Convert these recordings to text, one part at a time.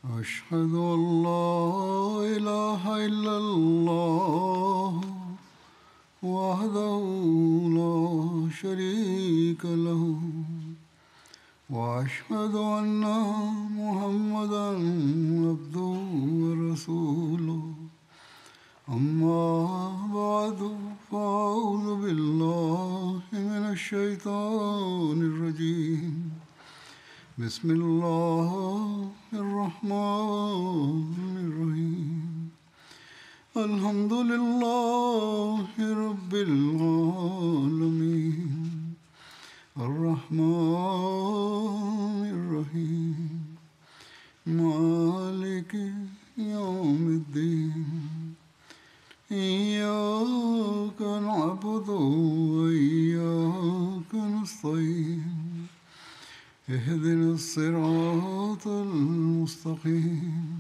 أشهد أن لا إله إلا الله وحده لا شريك له وأشهد أن محمدا عبده ورسوله أما بعد فأعوذ بالله من الشيطان الرجيم بسم الله الرحمن الرحيم الحمد لله رب العالمين الرحمن الرحيم مالك يوم الدين إياك نعبد وإياك نستعين اهدنا الصراط المستقيم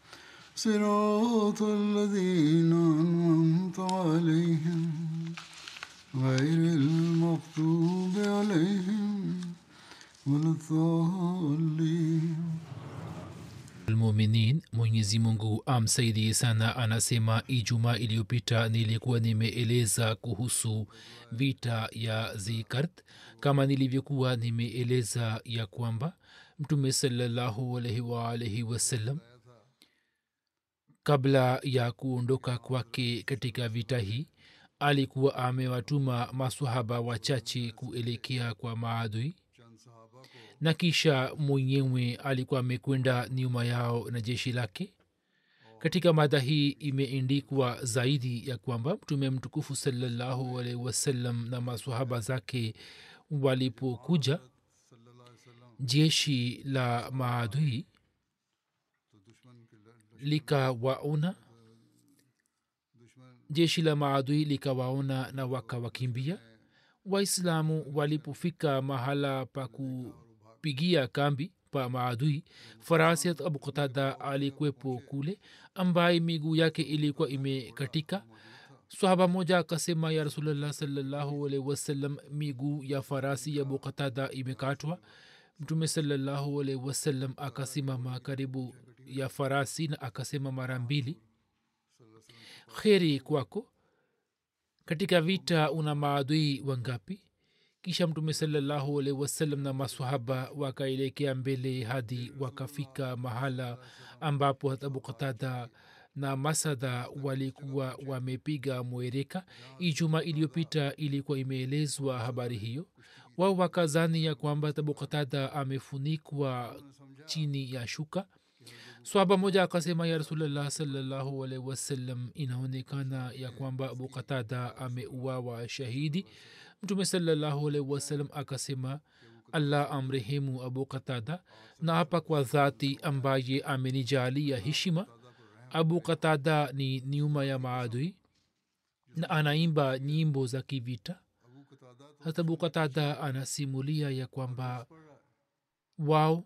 صراط الذين أنعمت عليهم غير المغضوب عليهم ولا الضالين almuminin mwenyezi mungu amsaidie sana anasema ijumaa iliyopita nilikuwa nimeeleza kuhusu vita ya zikart kama nilivyokuwa nimeeleza ya kwamba mtume salallahu alaihi waalaihi wasallam kabla ya kuondoka kwake katika vita hii alikuwa amewatuma masahaba wachache kuelekea kwa maadui na kisha mwenyewe alikuwa amekwenda nyuma yao na jeshi lake katika mada hii imeendikwa zaidi ya kwamba mtume mtukufu salallahu alaihi wasallam na masahaba zake walipokuja jeshi la maadui likawaona jeshi la maadui likawaona na wakawakimbia waislamu walipofika mahala pa kupigia kambi pa maadui farasiat abu qatada alikwepo kule ambaye miguu yake ilikuwa imekatika swahaba moja akasema ya rasulllah salllahu alaihi wasallam miguu ya farasi ya abu qatada imekatwa mtume salllahu alaihi wasallam akasimama karibu ya farasi na akasema mara mbili kheri kwako katika vita una maadui wangapi kisha mtume salallahu alaihi wasallam na masahaba wakaelekea mbele hadi wakafika mahala ambapo abu qatada na masada walikuwa wamepiga mwereka ijuma iliyopita ilikuwa imeelezwa habari hiyo wao wakazani ya kwamba abu qatada amefunikwa chini ya shuka swaba moja akasema ya rasulllah salllahu alaihi wasallam inaonekana ya kwamba abu qatada ameuawa shahidi mtume salllahu alaihi wasallam akasema allah amrehemu abu qatada na hapa kwa dhati ambaye amenijalia heshima abu qatada ni nyuma ya maadui na anaimba nyimbo za kivita hata abu qatada anasimulia ya kwamba wao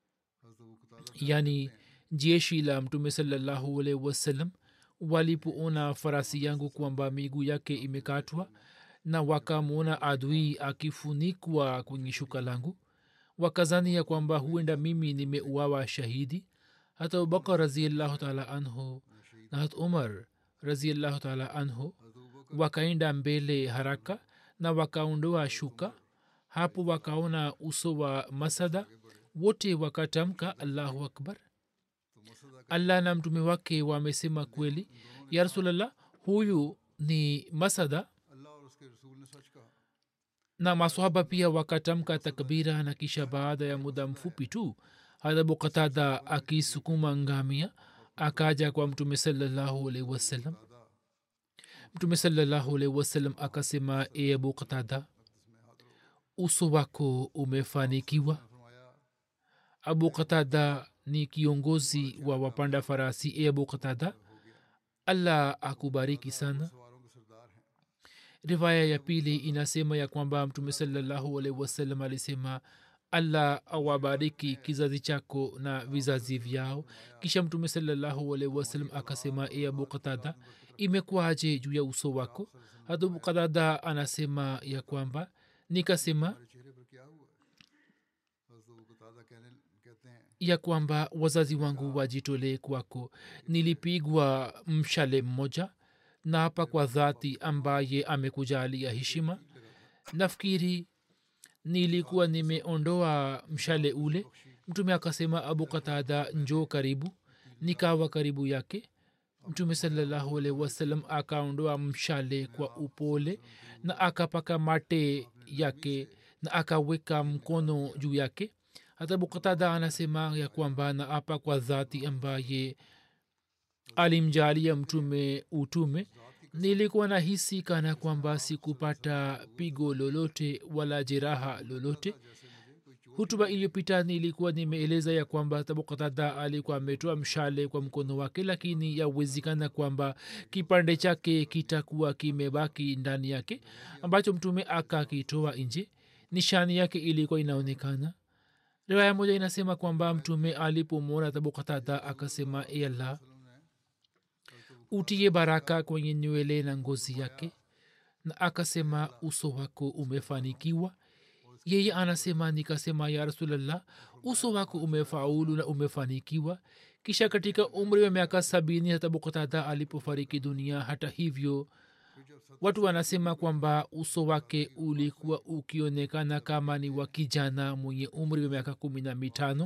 yani jeshi la mtume salallahu alaihi wasallam walipoona farasi yangu kwamba miguu yake imekatwa na wakamwona adui akifunikwa kwenye shuka langu wakazani ya kwamba huenda mimi nimeuawa shahidi hata abubakar raziallahu taala anhu na hat umar raziallahu taala anhu wakaenda mbele haraka na wakaondoa shuka hapo wakaona uso wa masada wote wakatamka allahu akbar allah na mtume wake wamesema kweli ya rasulllah huyu ni masada na maswahaba pia wakatamka takbira na kisha baada ya muda mfupi tu hadabu qatada akisukuma ngamia akaja kwa mtume salallahu alaihi wasallam mtume salallahu alaihi wasallam akasema e abu qatada uso wako umefanikiwa abu qatada ni kiongozi wa wapanda farasi e abu qatada allah akubariki sana riwaya ya pili inasema ya kwamba mtume salallahu alaihi wasallam alisema allah awabariki kizazi chako na vizazi vyao kisha mtume salallahu alaihi wasallam akasema e abu qatada imekuwaje juu ya uso wako hata abu qatada anasema ya kwamba nikasema ya kwamba wazazi wangu wajitolee kwako nilipigwa mshale mmoja na hapa kwa dhati ambaye amekujalia heshima nafikiri nilikuwa nimeondoa mshale ule mtume akasema abu katada njoo karibu nikawa karibu yake mtume salallahu alaihi wasallam akaondoa mshale kwa upole na akapaka mate yake na akaweka mkono juu yake hata bukatada anasema ya kwamba na apa kwa dhati ambaye alimjalia mtume utume nilikuwa na hisi kana kwamba sikupata pigo lolote wala jeraha lolote hutuba iliyopita nilikuwa nimeeleza ya kwamba tabukatada alikuwa ametoa mshale kwa mkono wake lakini yawezekana kwamba kipande chake kitakuwa kimebaki ndani yake ambacho mtume akakitoa nje nishani yake ilikuwa inaonekana riwaya moja inasema kwamba mtume alipomwona tabukatada akasema e allah utie baraka kwenye nywele na ngozi yake na akasema uso wako umefanikiwa yeye anasema nikasema ya rasulllah uso wako umefaulu na umefanikiwa kisha katika umri wa miaka sabini hata bukatada alipofariki dunia hata hivyo watu wanasema kwamba uso wake ulikuwa ukionekana kama ni wa kijana mwenye umri wa miaka kumi na mitano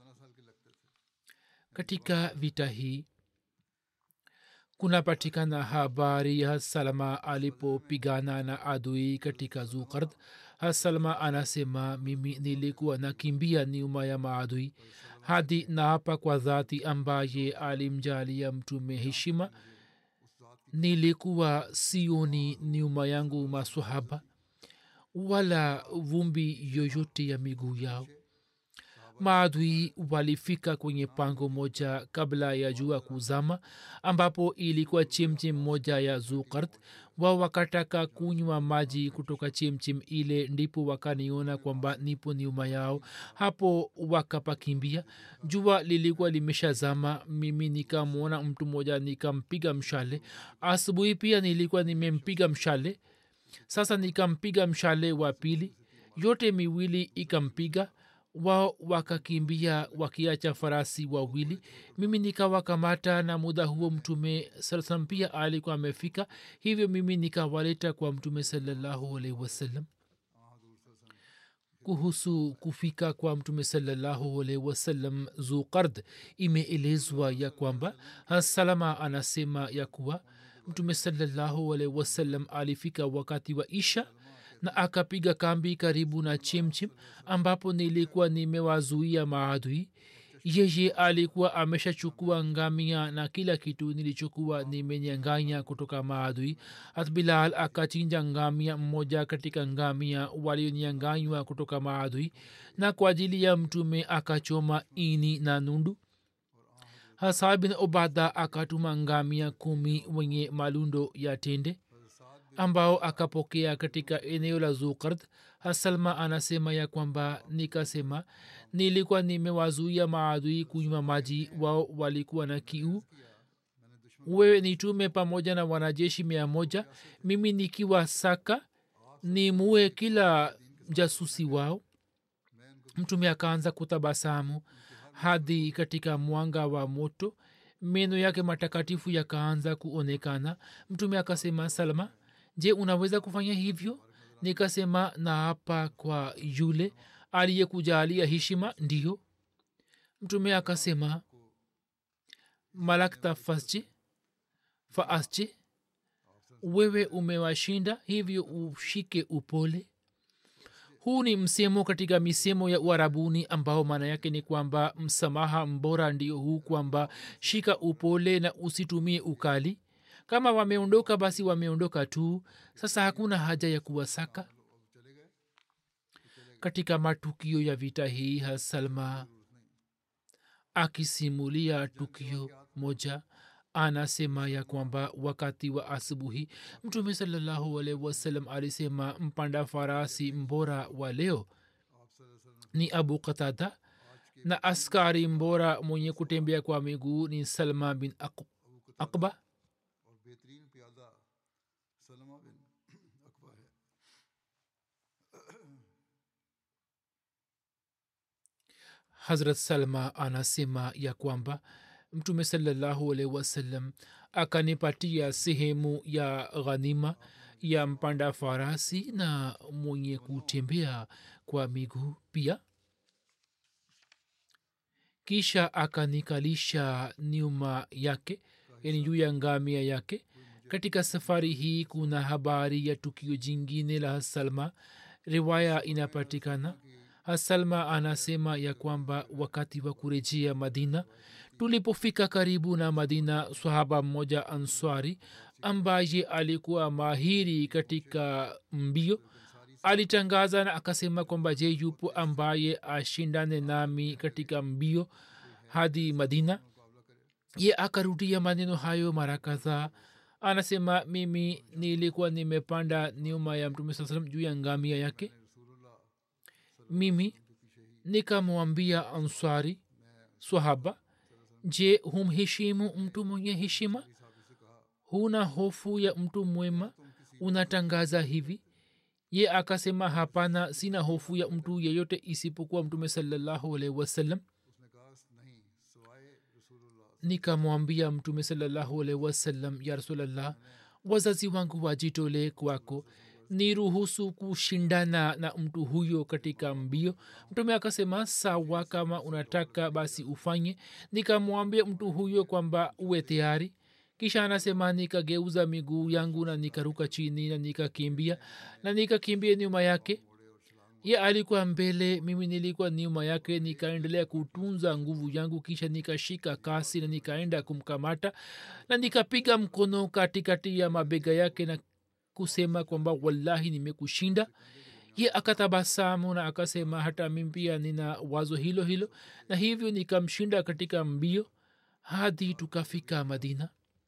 katika vita hii kunapatikana habari ya salama alipopigana na adui katika zukard hasalma anasema mimi nilikuwa nakimbia nyuma ya maadui hadi naapa kwa dhati ambaye alimjalia mtume heshima nilikuwa sioni nyuma yangu masahaba wala vumbi yoyote ya miguu yao maadui walifika kwenye pango moja kabla ya jua kuzama ambapo ilikuwa chemchem moja ya zukart wao wakataka kunywa maji kutoka chemchem ile ndipo wakaniona kwamba nipo nyuma yao hapo wakapakimbia jua lilikuwa limeshazama mimi nikamwona mtu mmoja nikampiga mshale asubuhi pia nilikuwa nimempiga mshale sasa nikampiga mshale wa pili yote miwili ikampiga wao wakakimbia wakiacha farasi wawili mimi nikawakamata na muda huo mtume saa salam pia alikuwa amefika hivyo mimi nikawaleta kwa mtume salallahu alaihi wasallam kuhusu kufika kwa mtume salallahu alaihi wasallam zukard imeelezwa ya kwamba hasalama anasema ya kuwa mtume salallahu alaihi wasallam alifika wakati wa isha na akapiga kambi karibu na chimchim ambapo nilikuwa nimewazuia maadui yeye alikuwa ameshachukua ngamia na kila kitu nilichokuwa nimenyanganya kutoka maadui hat bilal akachinja ngamia mmoja katika ngamia walionyanganywa kutoka maadui na kwa ajili ya mtume akachoma ini na nundu hasa bin obada akatuma ngamia kumi wenye malundo ya tende ambao akapokea katika eneo la zukard hasalma anasema ya kwamba nikasema nilikuwa nimewazuia maadui kunywa maji wao walikuwa na kiu wewe nitume pamoja na wanajeshi mia moja mimi nikiwa saka nimue kila jasusi wao mtume akaanza kutabasamu hadi katika mwanga wa moto meno yake matakatifu yakaanza kuonekana mtume akasema salma je unaweza kufanya hivyo nikasema na hapa kwa yule aliyekujalia heshima ndiyo mtume akasema malakta fasje faasje wewe umewashinda hivyo ushike upole huu ni msemo katika misemo ya uarabuni ambao maana yake ni kwamba msamaha mbora ndio huu kwamba shika upole na usitumie ukali kama wameondoka basi wameondoka tu sasa hakuna haja ya kuwasaka katika matukio ya vita hii hasalma akisimulia tukio moja anasema ya kwamba wakati wa asubuhi mtume salallahu alaihi wasallam alisema mpanda farasi mbora wa leo ni abu qatada na askari mbora mwenye kutembea kwa miguu ni salma bin akba बेहतरीन प्यादा सलमा बिन अकबा है hazrat salma anasema ya kwamba mtume salallahu alaihi wasallam akanipatia sehemu ya ghanima ya mpanda farasi na mwenye kutembea kwa miguu pia kisha akanikalisha nyuma yake yani juu ya ngamia yake katika safari hii kuna habari ya tukio jingine la hasalma riwaya inapatikana hasalma anasema ya kwamba wakati wa kurejea madina tulipofika karibu na madina sahaba mmoja answari ambaye alikuwa mahiri katika mbio alitangaza na akasema kwamba je yupo ambaye ashindane nami katika mbio hadi madina ye akarudia maneno hayo mara kadhaa anasema mimi nilikuwa nimepanda nyuma ya mtume saa salam juu ya ngamia yake mimi nikamwambia answari swahaba je humheshimu mtu mwenye heshima huna hofu ya mtu mwema unatangaza hivi ye akasema hapana sina hofu ya mtu yeyote isipokuwa mtume salallahu alaihi wasallam nikamwambia mtume salallahu alaihi wasallam ya rasulllah wazazi wangu wajitolee kwako ni ruhusu kushindana na mtu huyo katika mbio mtume akasema sawa kama unataka basi ufanye nikamwambia mtu huyo kwamba uwe tayari kisha anasema nikageuza miguu yangu na nikaruka chini na nikakimbia na nikakimbia nyuma yake ye alikuwa mbele mimi nilikuwa nyuma yake nikaendelea kutunza nguvu yangu kisha nikashika kasi na nikaenda kumkamata na nikapiga mkono katikati ya mabega yake na kusema kwamba wallahi nimekushinda ye akatabasamu na akasema hata mimi pia nina wazo hilo hilo na hivyo nikamshinda katika mbio hadi tukafika madina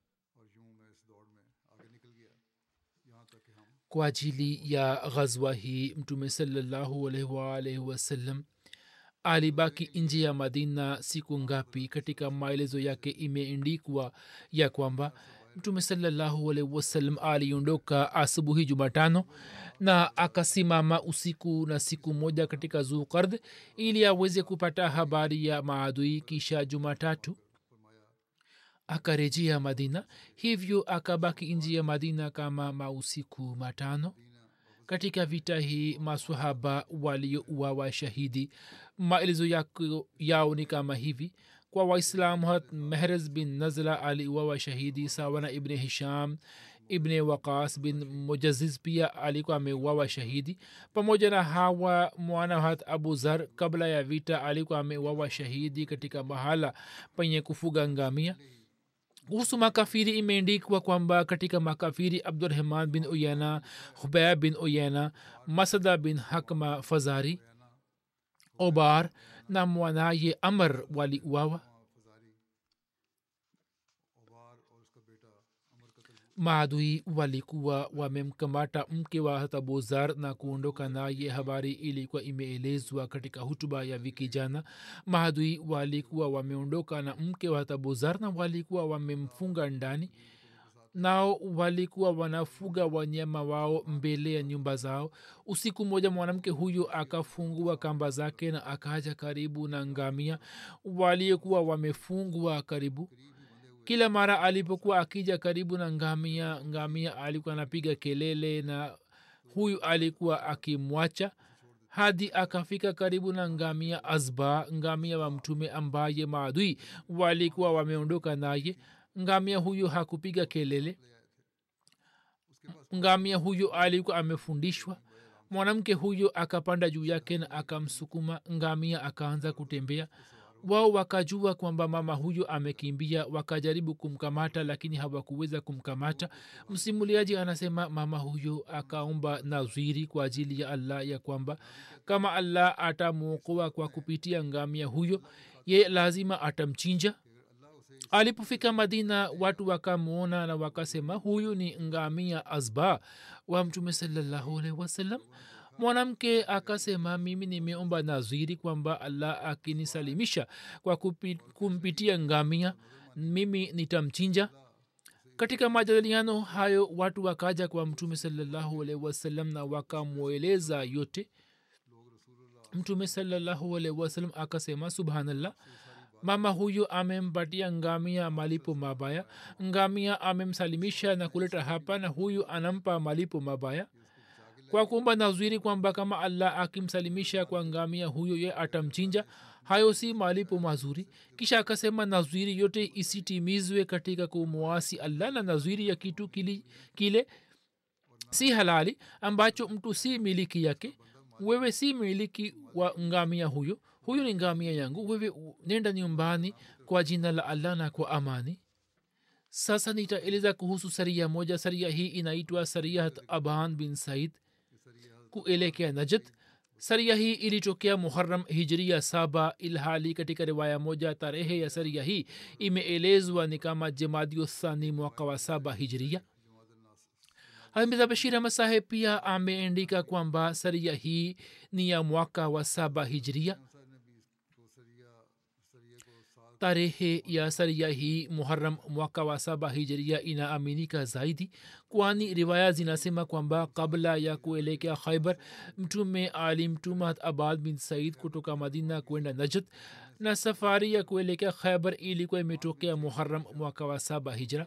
kwa ajili ya ghazwa hii mtume salallahu alaihi waalaihi wasallam alibaki nje ya madina siku ngapi katika maelezo yake imeendikwa ya kwamba mtume salallahu alaihi wasallam aliondoka asubuhi jumatano na akasimama usiku na siku moja katika zukard ili aweze kupata habari ya maadui kisha jumatatu akarejea madina hivyo akabaki nji ya madina kama mausiku matano katika vita hii masahaba waliouawa shahidi maelezo yao ni kama hivi kwa waislamu hat mehrez bin nazla aliuawa shahidi sawa na ibne hisham ibne waqas bin mujaziz pia alikuwa ameuawa shahidi pamoja na hawa mwana hat abu zar kabla ya vita alikuwa ameuawa shahidi katika mahala penye kufuga ngamia kuhusu makafiri imeendikwa kwamba katika makafiri abdurahman bin uyana hubaya bin uyana masada bin hakma fazari obar na mwanaye amr waliuawa maadui walikuwa wamemkamata mke wa hatabuzar na kuondoka naye habari ilikuwa imeelezwa katika hutuba ya wiki jana maadui walikuwa wameondoka na mke wa hatabuzar na walikuwa wamemfunga ndani nao walikuwa wanafuga wanyama wao mbele ya nyumba zao usiku mmoja mwanamke huyu akafungua kamba zake na akaja karibu na ngamia waliokuwa wamefungwa karibu kila mara alipokuwa akija karibu na ngamia ngamia alikuwa anapiga kelele na huyu alikuwa akimwacha hadi akafika karibu na ngamia azba ngamia wa mtume ambaye maadui walikuwa wameondoka naye ngamia huyu hakupiga kelele ngamia huyu alikuwa amefundishwa mwanamke huyo akapanda juu yake na akamsukuma ngamia akaanza kutembea wao wakajua kwamba mama huyo amekimbia wakajaribu kumkamata lakini hawakuweza kumkamata msimuliaji anasema mama huyo akaomba nazwiri kwa ajili ya allah ya kwamba kama allah atamwokoa kwa kupitia ngamia huyo ye lazima atamchinja alipofika madina watu wakamwona na wakasema huyu ni ngamia azba wa mtume salallahu alaihi wasallam mwanamke akasema mimi nimeomba naziri kwamba allah akinisalimisha kwa kupi, kumpitia ngamia mimi nitamchinja katika majadiliano hayo watu wakaja kwa mtume salallahu alaihi wasallam na wakamweleza yote mtume salallahu alaihi wasallam akasema subhanallah mama huyu amempatia ngamia malipo mabaya ngamia amemsalimisha na kuleta hapa na huyu anampa malipo mabaya kwa kuomba nazwiri kwamba kama allah akimsalimisha kwa ngamia huyo ye atamchinja hayo si malipo mazuri kisha akasema nazwiri yote isitimizwe katika kumwasi allah na nazwiri ya kitu kili, kile si halali ambacho mtu si miliki yake wewe si miliki wa ngamia huyo huyu ni ngamia yangu wewe nenda nyumbani kwa jina la allah na kwa amani sasa nitaeleza kuhusu saria moja saria hii inaitwa sariat aban bin said kuelekea najat saria hii ilitokea muharam hijria saba ilhali katika riwaya moja tarehe ya saria hii imeelezwa ni kama jemadiothani mwaka wa saba hijria hamidha bashir ahmad saheb pia ameandika kwamba saria hii ni ya mwaka wa saba hijria tarehe ya saria hii muharam mwaka wa saba hijiria inaaminika zaidi kwani riwaya zinasema kwamba kabla ya kuelekea khaibar mtume alimtuma abad bin said kutoka madina kwenda najat na safari ya kuelekea khaibar ilikuwa imetokea muharam mwaka wa saba hijra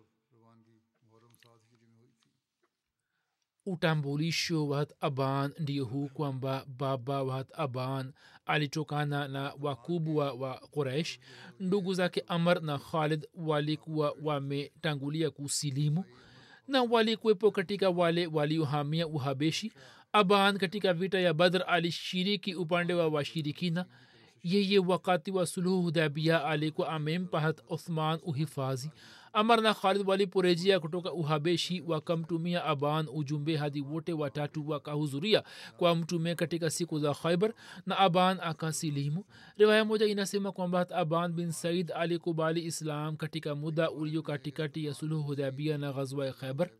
utambulisho wa hat aban ndio huu kwamba baba wa hat aban alitokana na wakubwa wa quraish ndugu zake amr na khalid walikuwa wametangulia kusilimu na walikuwepo katika wale waliohamia uhabeshi aban katika vita ya badr alishiriki upande wa washirikina yeye wakati wa suluhu hudabia alikuwa amempa hat uthman uhifadhi amar na khalid waliporejea kutoka uhabeshi wakamtumia aban ujumbe hadi wote watatu wakahudhuria kwa mtume katika siku za khaibar na aban akasilimu riwaya moja inasema kwamba aban bin said alikubali islam katika muda ulio katikati ya suluhu hudabia na ghazwa khaibar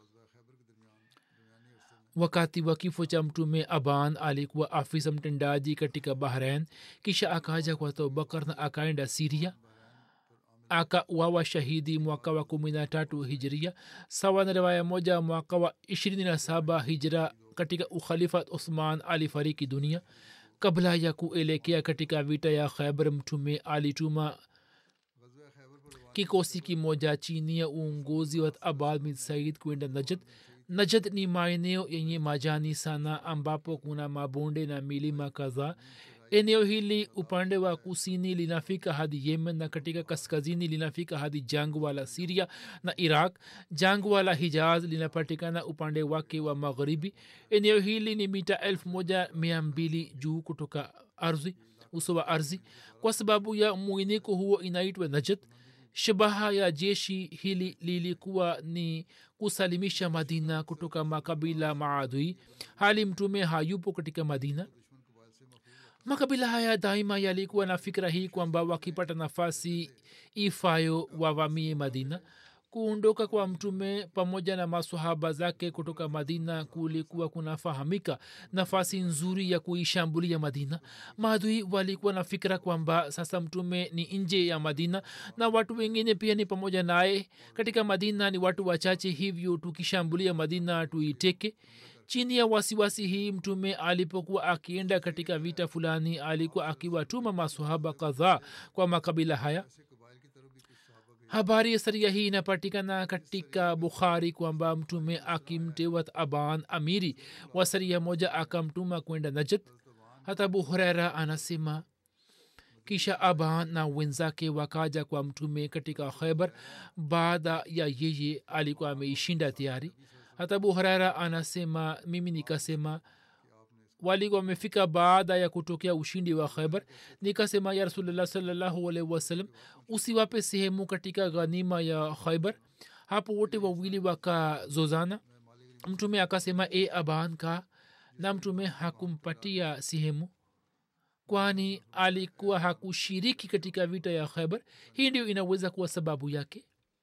wakati wa kifo cha mtume aban alikuwa afisa mtendaji katika bahrain kisha akaja kwa abubakar na akaenda siria akauawa shahidi mwaka wa kumi na tatu hijiria sawa na riwaya moja mwaka wa ishirini na saba hijra katika ukhalifa uthman alifariki dunia kabla ya kuelekea katika vita ya khaibar mtume alituma kikosi kimoja chini ya uongozi wa abad bin said kwenda najad najad ni maeneo yenye majani sana ambapo kuna mabonde na milima kadhaa eneo hili upande wa kusini linafika hadi yemen na katika kaskazini linafika hadi jangwa la siria na iraq jangwa la hijaz linapatikana upande wake wa magharibi eneo hili ni mita elfu moja mia mbili juu kutoka ardhi uso wa ardhi kwa sababu ya mwiniko huo inaitwa najat shabaha ya jeshi hili lilikuwa ni kusalimisha madina kutoka makabila maadui hali mtume hayupo katika madina makabila haya daima yalikuwa na fikira hii kwamba wakipata nafasi ifayo wavamie madina kuondoka kwa mtume pamoja na masahaba zake kutoka madina kulikuwa kunafahamika nafasi nzuri ya kuishambulia madina maadui walikuwa na fikira kwamba sasa mtume ni nje ya madina na watu wengine pia ni pamoja naye katika madina ni watu wachache hivyo tukishambulia madina tuiteke chini ya wasiwasi hii mtume alipokuwa akienda katika vita fulani alikuwa akiwatuma masahaba kadhaa kwa makabila haya habari ya saria hii inapatikana katika bukhari kwamba mtume akimtewa aban amiri wa saria moja akamtuma kwenda najat hata abu hurera anasema kisha aban na wenzake wakaja kwa mtume katika khaibar baada ya yeye alikuwa ameishinda tayari hata abu hurera anasema mimi nikasema walikuwa wamefika baada ya kutokea ushindi wa khaibar nikasema ya rasulllah salllahu alaihi wasallam usiwape sehemu katika ghanima ya khaibar hapo wote wawili wakazozana mtume akasema e aban ka na mtume hakumpatia sehemu kwani alikuwa hakushiriki katika vita ya khaibar hii ndio inaweza kuwa sababu yake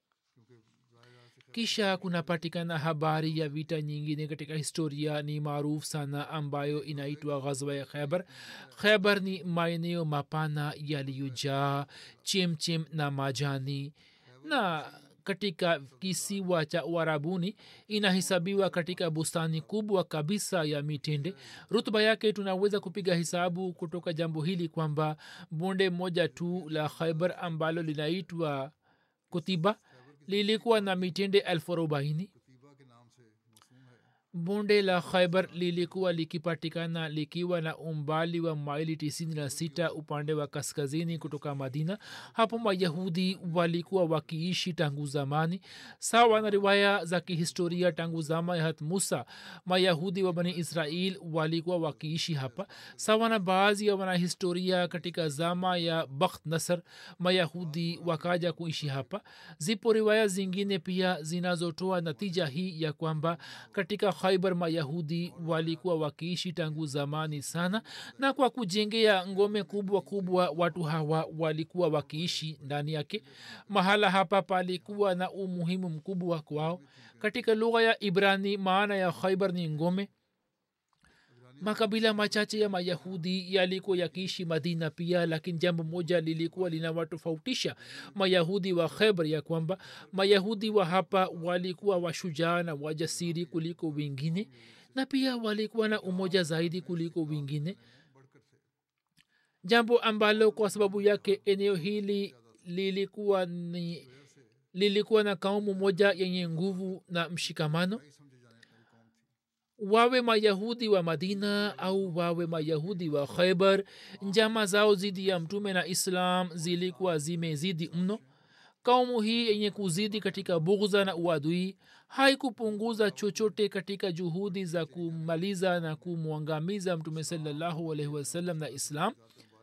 kisha kunapatikana habari ya vita nyingine katika historia ni maarufu sana ambayo inaitwa ghazwa ya khaibar khaibar ni maeneo mapana yaliyojaa chemchem na majani na katika kisiwa cha uarabuni inahesabiwa katika bustani kubwa kabisa ya mitende rutba yake tunaweza kupiga hesabu kutoka jambo hili kwamba bonde moja tu la khaibar ambalo linaitwa kutiba lilikuwa na mitende elfu arobaini कतीबा के नाम से मौसूम है bonde la khaibar lilikuwa likipatikana likiwa na umbali wa maili 96 upande wa kaskazini kutoka madina hapo mayahudi walikuwa wakiishi tangu zamani sawa na riwaya za kihistoria tangu zama ya hat musa mayahudi wa bani israel walikuwa wakiishi hapa sawa na baadhi ya wanahistoria katika zama ya bakht nasr mayahudi wakaja kuishi hapa zipo riwaya zingine pia zinazotoa natija hii ya kwamba katika khaibar mayahudi walikuwa wakiishi tangu zamani sana na kwa kujengea ngome kubwa kubwa watu hawa walikuwa wakiishi ndani yake mahala hapa palikuwa na umuhimu mkubwa kwao katika lugha ya ibrani maana ya khaibar ni ngome makabila machache ya mayahudi yalikuwa yakiishi madina pia lakini jambo moja lilikuwa linawatofautisha mayahudi wa khebr ya kwamba mayahudi wa hapa walikuwa washujaa na wajasiri kuliko wengine na pia walikuwa na umoja zaidi kuliko wengine jambo ambalo kwa sababu yake eneo hili lilikuwa ni lilikuwa na kaumu moja yenye nguvu na mshikamano wawe mayahudi wa madina au wawe mayahudi wa khaibar njama zao zidi ya mtume na islam zilikuwa zimezidi mno kaumu hii yenye kuzidi katika bughza na uadui haikupunguza chochote katika juhudi za kumaliza na kumwangamiza mtume salallahu alaihi wasallam na islam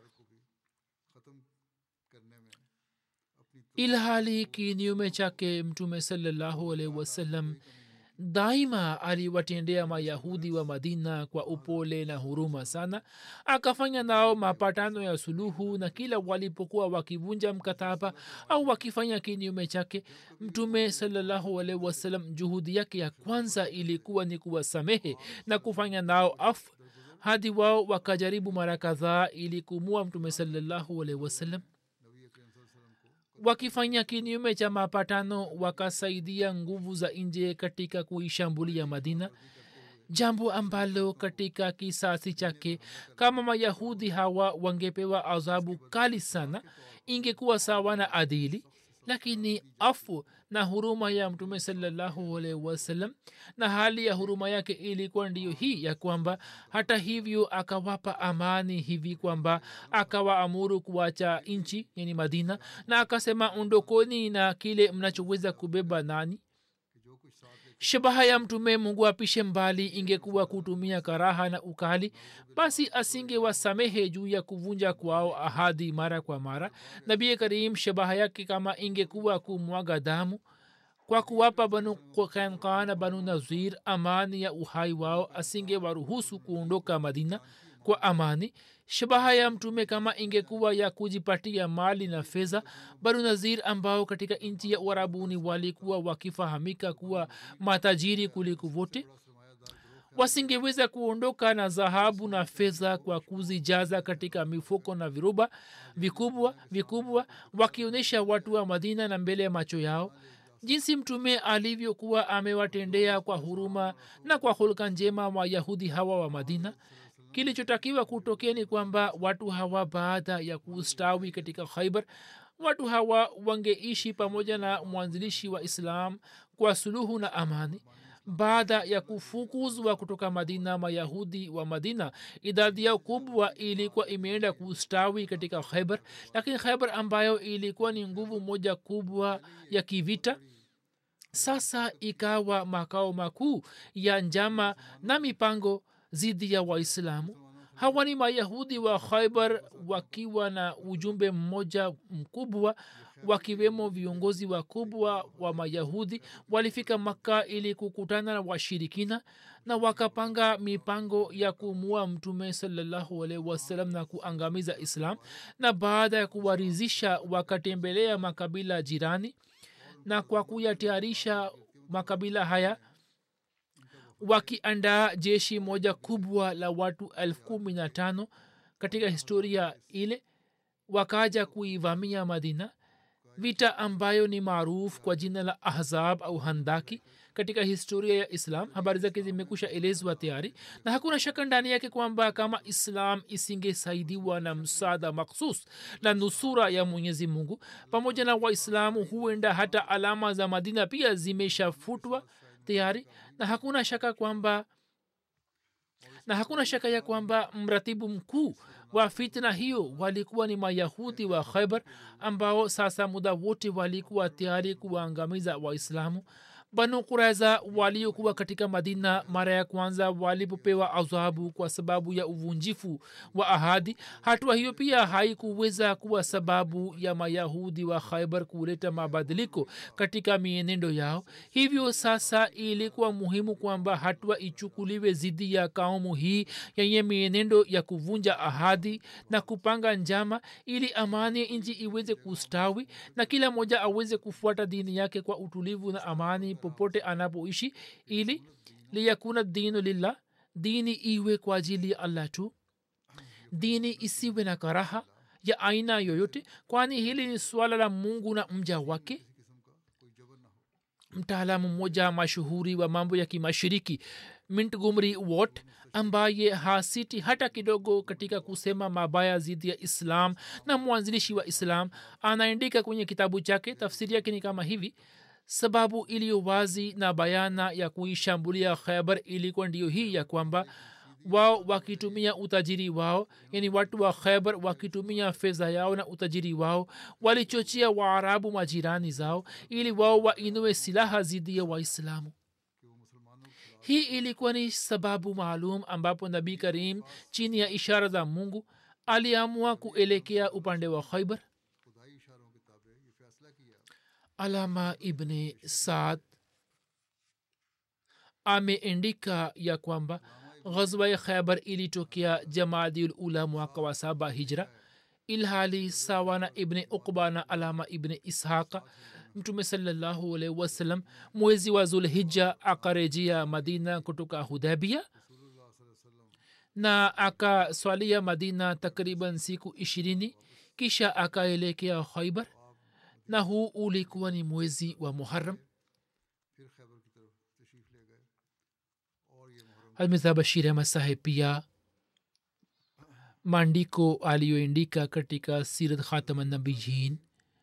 ख़त्म करने में अपनी ilhali kinyume chake mtume salallahu alaihi wasallam daima aliwatendea mayahudi wa madina kwa upole na huruma sana akafanya nao mapatano ya suluhu na kila walipokuwa wakivunja mkataba au wakifanya kinyume chake mtume salallahu alaihi wasallam juhudi yake ya kwanza ilikuwa ni kuwasamehe na kufanya nao afu hadi wao wakajaribu mara kadhaa ili kumua mtume salallahu alaihi wasallam wakifanya kinyume cha mapatano wakasaidia nguvu za nje katika kuishambulia madina jambo ambalo katika kisasi chake kama mayahudi hawa wangepewa adhabu kali sana ingekuwa sawa na adili lakini afu na huruma ya mtume salallahu alaihi wasallam na hali ya huruma yake ilikuwa ndiyo hii ya kwamba hata hivyo akawapa amani hivi kwamba akawaamuru kuacha nchi yani madina na akasema ondokoni na kile mnachoweza kubeba nani shabaha ya mtume mungu apishe mbali ingekuwa kutumia karaha na ukali basi asingewasamehe juu ya kuvunja kwao ahadi mara kwa mara nabii karim shabaha yake kama ingekuwa kumwaga damu kwa kuwapa banu kanka na banu nazir amani ya uhai wao asingewaruhusu kuondoka madina kwa amani shabaha ya mtume kama ingekuwa ya kujipatia mali na fedha banu nazir ambao katika nchi ya uarabuni walikuwa wakifahamika kuwa matajiri kuliko vote wasingeweza kuondoka na dhahabu na fedha kwa kuzijaza katika mifuko na viruba vikubwa vikubwa wakionyesha watu wa madina na mbele ya macho yao jinsi mtume alivyokuwa amewatendea kwa huruma na kwa hulka njema wayahudi hawa wa madina kilichotakiwa kutokea ni kwamba watu hawa baada ya kustawi katika khaibar watu hawa wangeishi pamoja na mwanzilishi wa islam kwa suluhu na amani baada ya kufukuzwa kutoka madina mayahudi wa madina idadi yao kubwa ilikuwa imeenda kustawi katika khaibar lakini khaibar ambayo ilikuwa ni nguvu moja kubwa ya kivita sasa ikawa makao makuu ya njama na mipango dhidi ya waislamu hawa ni mayahudi wa khaibar wakiwa na ujumbe mmoja mkubwa wakiwemo viongozi wakubwa wa mayahudi walifika makka ili kukutana na washirikina na wakapanga mipango ya kumua mtume salallahu alaihi wasallam na kuangamiza islam na baada ya kuwarizisha wakatembelea makabila jirani na kwa kuyatayarisha makabila haya wakiandaa jeshi moja kubwa la watu elfu kumi na tano katika historia ile wakaja kuivamia madina vita ambayo ni maarufu kwa jina la ahzab au handaki katika historia ya islam habari zake zimekusha elezwa tayari na hakuna shaka ndani yake kwamba kama islam isingesaidiwa na msaada maksus na nusura ya mwenyezi mungu pamoja na waislamu huenda hata alama za madina pia zimeshafutwa tayari na hakuna shaka kwamba na hakuna shaka ya kwamba mratibu mkuu wa fitna hiyo walikuwa ni mayahudi wa khaibar ambao sasa muda wote walikuwa tayari kuwaangamiza waislamu banu kuraiza waliokuwa katika madina mara ya kwanza walipopewa adhabu kwa sababu ya uvunjifu wa ahadi hatua hiyo pia haikuweza kuwa sababu ya mayahudi wa khaibar kuleta mabadiliko katika mienendo yao hivyo sasa ilikuwa muhimu kwamba hatua ichukuliwe dhidi ya kaumu hii yenye mienendo ya kuvunja ahadi na kupanga njama ili amani ya nchi iweze kustawi na kila mmoja aweze kufuata dini yake kwa utulivu na amani popote anapoishi ili liyakuna dinu lillah dini iwe kwa ajili ya allah tu dini isiwe na karaha ya aina yoyote kwani hili ni swala la mungu na mja wake mtaalamu mmoja mashuhuri wa mambo ya kimashiriki mintgumri wat ambaye hasiti hata kidogo katika kusema mabaya dhidi ya islam na mwanzilishi wa islam anaandika kwenye kitabu chake tafsiri yake ni kama hivi sababu iliyo wazi na bayana ya kuishambulia khaibar ilikuwa ndiyo hii ya kwamba wao wakitumia utajiri wao yani watu wa khaibar wakitumia fedha yao na utajiri wao walichochea waarabu majirani zao ili wao wainue silaha dhidi ya waislamu hii ilikuwa ni sababu maalum ambapo nabii karim chini ya ishara za mungu aliamua kuelekea upande wa khaibar alama ibni saad ameendika ya kwamba ghazwa ya khaibar ilitokea jamaadiul ula mwaka wa saba hijra ilhali sawa na ibni ukba na alama ibni ishaqa mtume salallahu alaihi wasallam mwezi wa zulhija akarejea madina kutoka hudabia na akaswalia madina takriban siku ishirini kisha akaelekea khaibar na huu ulikuwa ni mwezi wa muharam hazmiza bashir ahmad saheb pia maandiko aliyoandika katika sirat khatamanabiyin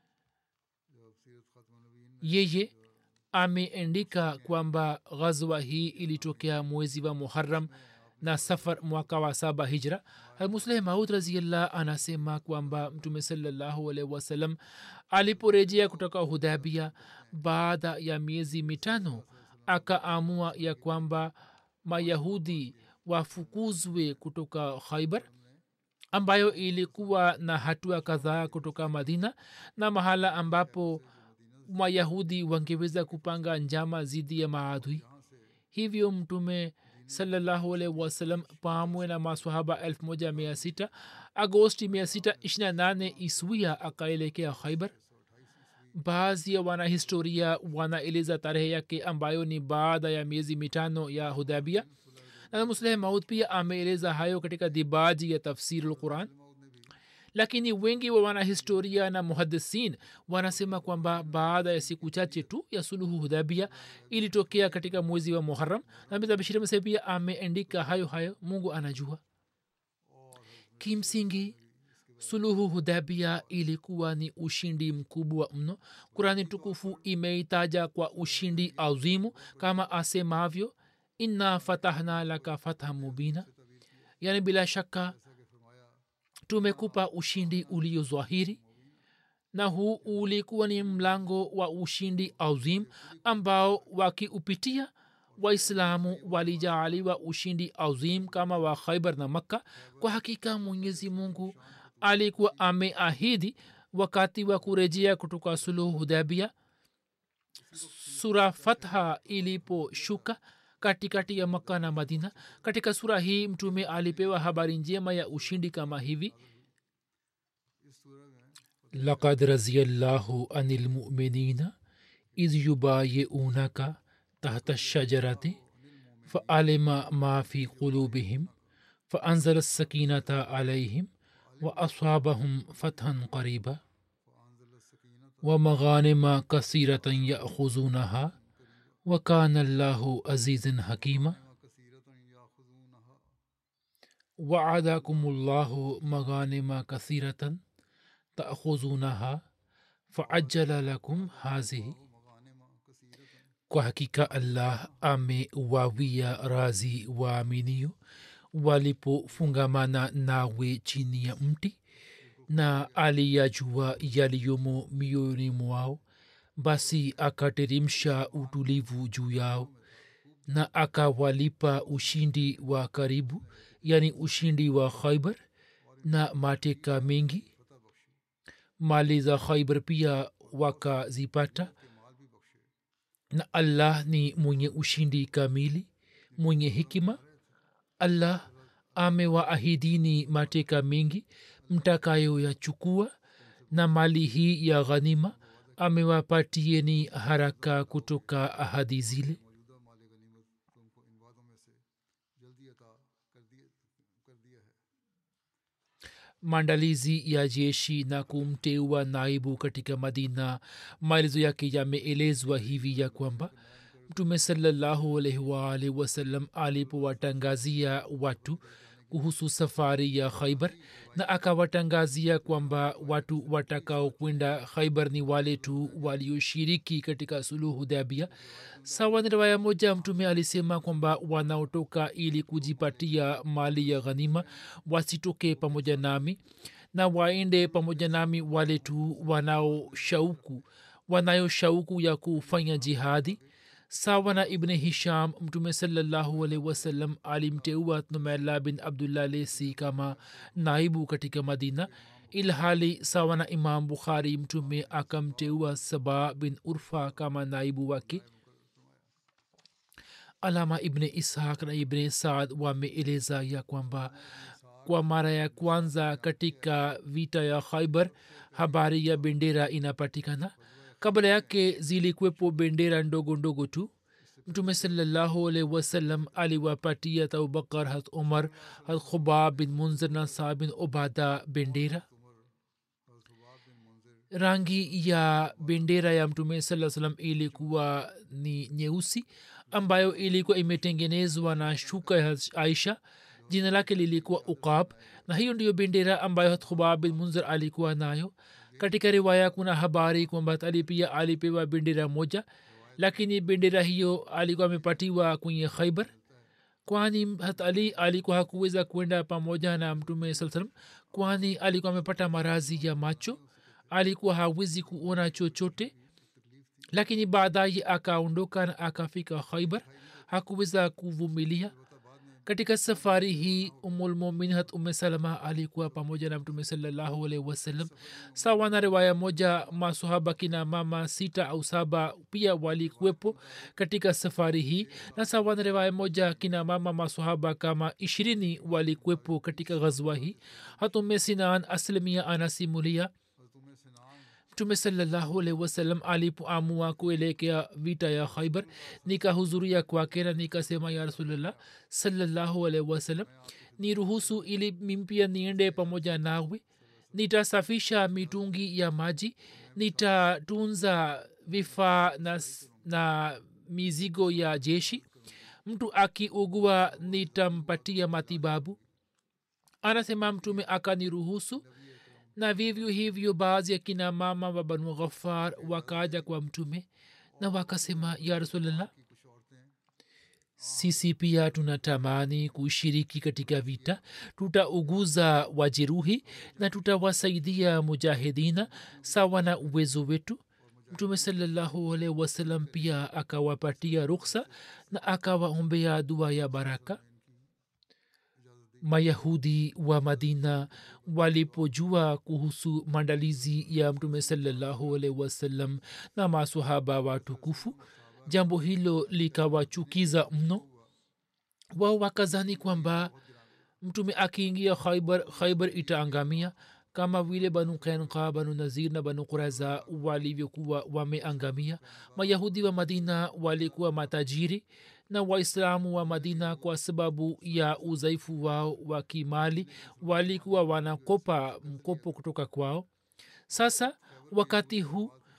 yeye ameandika kwamba ghazwa hii ilitokea mwezi wa muharam na safar mwaka wa saba hijra musleh maud raziallah anasema kwamba mtume salallahu alaihi wasallam aliporejea kutoka hudabia baada ya miezi mitano akaamua ya kwamba mayahudi wafukuzwe kutoka khaibar ambayo ilikuwa na hatua kadhaa kutoka madina na mahala ambapo mayahudi wangeweza kupanga njama dhidi ya maadui hivyo mtume salallahu alaihi wasallam pamwe na maswahaba elfu moja mia sita agosti mia sita ishirina nane iswia akaelekea khaibar baadhi ya wanahistoria wanaeleza tarehe yake ambayo ni baada ya miezi mitano ya hudabia na musleh maud pia ameeleza hayo katika dibaji ya tafsiri lquran lakini wengi wa wanahistoria na muhadisin wanasema kwamba baada ya siku chache tu ya suluhu hudhabia ilitokea katika mwezi wa muharam na mizabishiri mse pia ameandika hayo hayo mungu anajua kimsingi suluhu hudhabia ilikuwa ni ushindi mkubwa mno kurani tukufu imeitaja kwa ushindi azimu kama asemavyo inna fatahna laka fatha mubina yani bila shaka tumekupa ushindi ulio zwahiri na huu ulikuwa ni mlango wa ushindi azim ambao wakiupitia waislamu walijaaliwa ushindi azim kama wa khaibar na makka kwa hakika mwenyezi mungu alikuwa ameahidi wakati wa kurejea kutoka suluhu hudabia sura fatha iliposhuka katikati ya makka na madina katika sura hii mtume alipewa habari njema ya ushindi kama hivi لقد رضي الله عن المؤمنين إذ يبايعونك تحت الشجرة فعلم ما في قلوبهم فأنزل السكينة عليهم وأصابهم فتحا قريبا ومغانم كثيرة يأخذونها وكان الله عزيزا حكيما كثيرة يأخذونها وعدكم الله مغانم كثيرة تأخذونها فعجل لكم هذه مغانم كثيرة kwa hakika allah amewawia razi waaminio walipofungamana nawe chini ya mti na aliyajua yaliyomo mioyoni mwao basi akateremsha utulivu juu yao na akawalipa ushindi wa karibu yani ushindi wa khaibar na mateka mengi mali za khaibar pia wakazipata na allah ni mwenye ushindi kamili mwenye hikima allah amewaahidini mateka mengi mtakayoyachukua na mali hii ya ghanima amewapatieni haraka kutoka ahadi zile मौजूदा माल गनीमत तुमको इन वादों में से जल्दी अता कर दिए कर दिया है maandalizi ya jeshi na kumteua naibu katika madina maelezo yake yameelezwa hivi ya kwamba mtume salallahu alaihi waalihi wasallam alipowatangazia watu kuhusu safari ya khaibar na akawatangazia kwamba watu watakaokwenda khaibar ni wale tu walioshiriki katika suluhu dhabia sawa ni riwaya moja mtume alisema kwamba wanaotoka ili kujipatia mali ya ghanima wasitoke pamoja nami na waende pamoja nami wale tu wanaoshauku wanayo shauku ya kufanya jihadi sawa na ibne hisham mtume salallahu alaihi wasallam alimteua numaila bin abdullah lesi kama naibu katika madina ilhali sawa na imam bukhari mtume akamteua saba bin urfa kama naibu wake alama ibne ishaq na ibne saad wameeleza ya kwamba kwa mara ya kwanza katika vita ya khaibar habari ya bendera inapatikana kabla yake zilikuwepo bendera ndogo ndogo tu mtume salallahu alaihi wasallam aliwapatia abubakar hat umar hat khubab bin munzir na saa bin ubada bendera rangi ya bendera ya mtume saa salam ilikuwa ni nyeusi ambayo ilikuwa imetengenezwa na shuka ya aisha jina lake lilikuwa uqab na hiyo ndiyo bendera ambayo hat khubab bin munzir alikuwa nayo katika riwaya kuna habari kwamba ali pia alipewa bendera moja lakini bendera hiyo alikuwa amepatiwa kwenye khaibar kwani hat ali alikuwa hakuweza kwenda pamoja na mtume saa salam kwani alikuwa amepata marazi ya macho alikuwa hawezi kuona chochote lakini baadaye akaondoka na akafika khaibar hakuweza kuvumilia katika safari hii umulmumin hat ume salama alikuwa pamoja na mtume salallahu alaihi wasallam sawa na riwaya moja masohaba kina mama sita au saba pia walikuwepo katika safari hii na sawa na riwaya moja kina mama masohaba kama ishirini walikuwepo katika ghazwa hii hatume sinan aslimia anasimulia mtume salallahu alaihi wasallam alipoamua kuelekea vita ya khaibar nikahudhuria kwake na nikasema ya rasulllah salallahu alaihi wasallam ni ruhusu ili mimpia niende pamoja nawe nitasafisha mitungi ya maji nitatunza vifaa na, na mizigo ya jeshi mtu akiugua nitampatia matibabu anasema mtume akaniruhusu na vivyo hivyo baadhi ya kina mama wa banu ghafar wakaja kwa mtume na wakasema ya rasulllah sisi pia tunatamani kushiriki katika vita tutauguza wajeruhi na tutawasaidia mujahidina sawa na uwezo wetu mtume salallahu alaihi wasallam pia akawapatia ruksa na akawaombea dua ya baraka mayahudi wa madina walipojua kuhusu maandalizi ya mtume salallahu alaihi wasallam na masahaba watukufu jambo hilo likawachukiza mno wao wakazani kwamba mtume akiingia khaibar khaibar itaangamia kama vile banu kainka banu nazir na banu quraza walivyokuwa wameangamia mayahudi wa madina walikuwa matajiri na waislamu wa madina kwa sababu ya udhaifu wao wa kimali walikuwa wanakopa mkopo kutoka kwao sasa wakati huu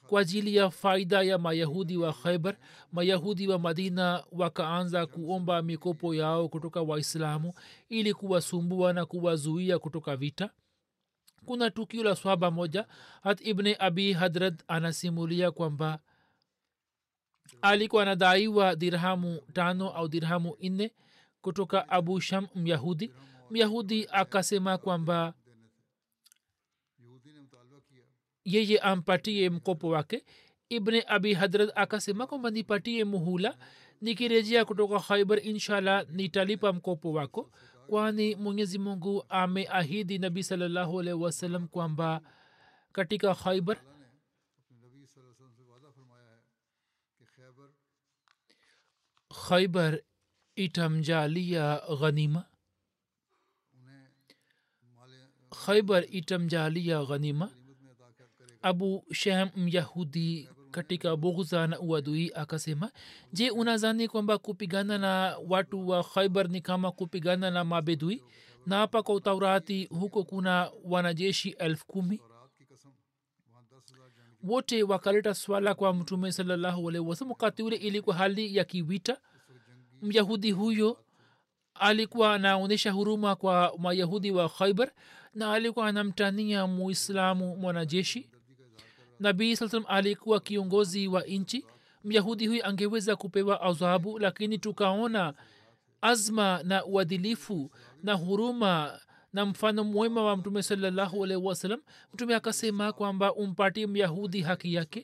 kwa ajili ya faida ya mayahudi wa khaibar mayahudi wa madina wakaanza kuomba mikopo yao kutoka waislamu ili kuwasumbua na kuwazuia kutoka vita kuna tukio la swaba moja hat ibne abi hadrad anasimulia kwamba alikuwa anadaiwa dirhamu tano au dirhamu nne kutoka abu sham myahudi myahudi akasema kwamba यहूदी ने मुतालबा किया yeye ampatie mkopo wake ibne abi hadrat akasema kwamba nipatie muhula nikirejea kutoka khaibar inshallah nitalipa mkopo wako kwani mwenyezi mungu ameahidi nabii salallahu alaihi wasallam kwamba katika khaibar अल्लाह ने अपने नबी सल्लल्लाहु अलैहि वसल्लम से वादा फरमाया है कि खैबर khaibar itamjalia ghanima उन्हें माल khaibar itamjalia ghanima गनीमत में अता कर- करेगा abu shem myahudi katika bughza na uadui akasema je unazani kwamba kupigana na watu wa khaibar ni kama kupigana na mabedui na hapa kwa utaurati huko kuna wanajeshi elfu kumi और रात की कसम वहाँ दस हजार जंग wote wakaleta swala kwa mtume salallahu alaihi wasallam wakati ule ilikuwa hali ya kivita myahudi huyo alikuwa anaonyesha huruma kwa mayahudi wa khaibar na alikuwa anamtania muislamu mwanajeshi nabii saa salam alikuwa kiongozi wa nchi myahudi huyu angeweza kupewa adhabu lakini tukaona azma na uadilifu na huruma na mfano mwema wa mtume salallahu alaihi wasallam mtume akasema kwamba umpatie myahudi haki yake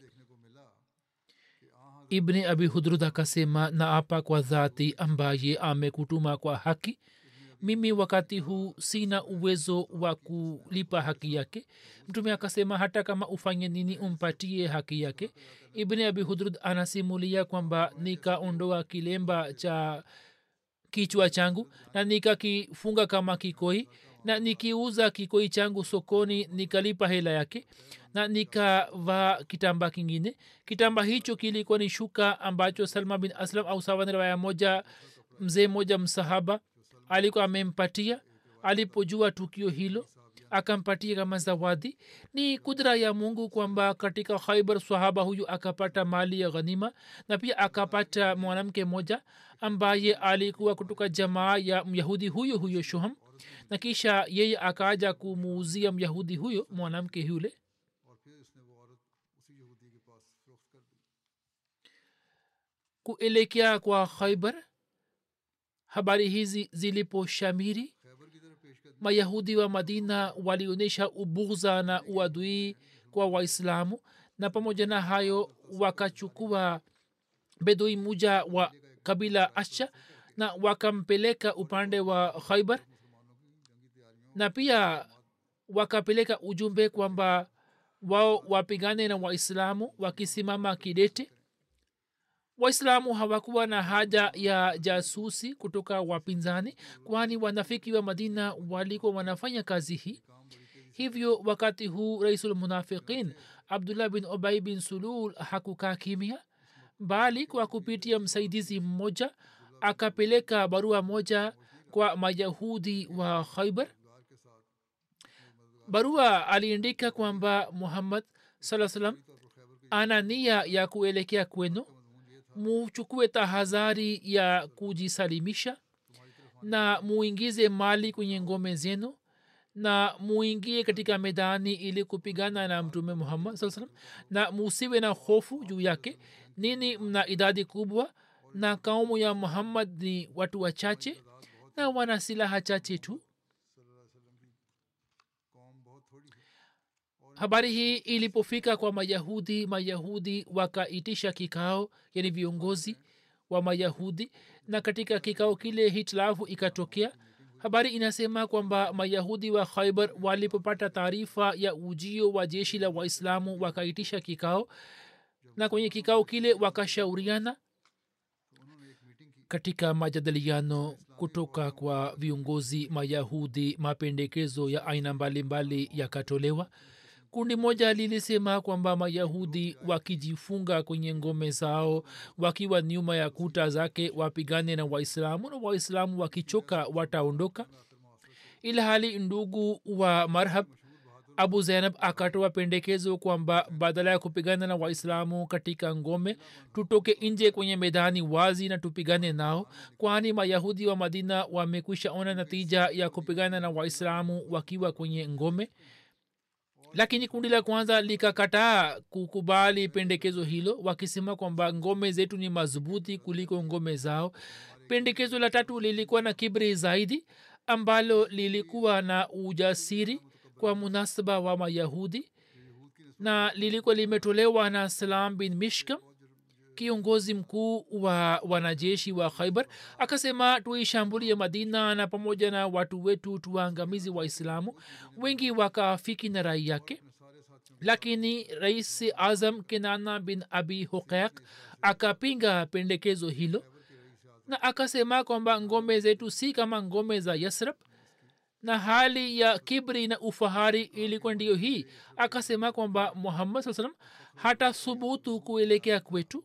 ibni abi hudrud akasema na apa kwa dhati ambaye amekutuma kwa haki mimi wakati huu sina uwezo wa kulipa haki yake mtume akasema hata kama ufanye nini umpatie haki yake ibni abi hudrud anasimulia kwamba nikaondoa kilemba cha kichwa changu na nikakifunga kama kikoi na nikiuza kikoi changu sokoni nikalipa hela yake na nikavaa kitamba kingine kitamba hicho kilikuwa ni shuka ambacho salma bin aslam au sawa ni riwaya moja mzee moja msahaba alikuwa amempatia alipojua tukio hilo akampatia kama zawadi ni kudra ya mungu kwamba katika khaibar sahaba huyu akapata mali ya ghanima na pia akapata mwanamke moja ambaye alikuwa kutoka jamaa ya myahudi huyo huyo shuham na kisha yeye akaja kumuuzia myahudi huyo mwanamke yule और फिर इसने वो औरत उसी यहूदी के पास फरोख्त कर दी kuelekea kwa khaibar habari hizi ziliposhamiri Khyber की तरफ पेश कर दी mayahudi wa madina walionyesha ubughza na uadui kwa waislamu na pamoja na hayo wakachukua bedui muja wa kabila asha na wakampeleka upande wa khaibar na pia wakapeleka ujumbe kwamba wao wapigane na waislamu wakisimama kidete waislamu hawakuwa na haja ya jasusi kutoka wapinzani kwani wanafiki wa madina walikuwa wanafanya kazi hii hivyo wakati huu raisulmunafiqin abdullah bin obai bin sulul hakukaa kimya bali kwa kupitia msaidizi mmoja akapeleka barua moja kwa mayahudi wa khaibar barua aliandika kwamba muhammad saa salam ana nia ya kuelekea kwenu muchukue tahadhari ya kujisalimisha na muingize mali kwenye ngome zenu na muingie katika medani ili kupigana na mtume muhammad saa salam na musiwe na hofu juu yake nini mna idadi kubwa na kaumu ya muhammad ni watu wachache na wana silaha chache tu कौम बहुत थोड़ी है habari hii ilipofika kwa mayahudi mayahudi wakaitisha kikao yani viongozi wa mayahudi na katika kikao kile hitilafu ikatokea habari inasema kwamba mayahudi wa khaibar walipopata taarifa ya ujio wa jeshi la waislamu wakaitisha kikao na kwenye kikao kile wakashauriana katika majadiliano kutoka kwa viongozi mayahudi mapendekezo ya aina mbalimbali yakatolewa kundi moja lilisema kwamba mayahudi wakijifunga kwenye ngome zao wakiwa nyuma ya kuta zake wapigane na waislamu na waislamu wakichoka wataondoka ila hali ndugu wa marhab abu zainab akatoa pendekezo kwamba badala ya kupigana na waislamu katika ngome tutoke nje kwenye medani wazi na tupigane nao kwani mayahudi wa madina wamekwisha ona natija ya kupigana na waislamu wakiwa kwenye ngome lakini kundi la kwanza likakataa kukubali pendekezo hilo wakisema kwamba ngome zetu ni madhubuti kuliko ngome zao pendekezo la tatu lilikuwa na kibri zaidi ambalo lilikuwa na ujasiri kwa munasaba wa mayahudi na lilikuwa limetolewa na salam bin mishkam kiongozi mkuu wa wanajeshi wa khaibar akasema tuishambulie madina na pamoja na watu wetu tuwaangamizi waislamu wengi wakaafiki na rai yake lakini rais azam kinana bin abi huqaq akapinga pendekezo hilo na akasema kwamba ngome zetu si kama ngome za yasrab na hali ya kibri na ufahari ilikuwa ndiyo hii akasema kwamba muhammad saa salam hata subutu kuelekea kwetu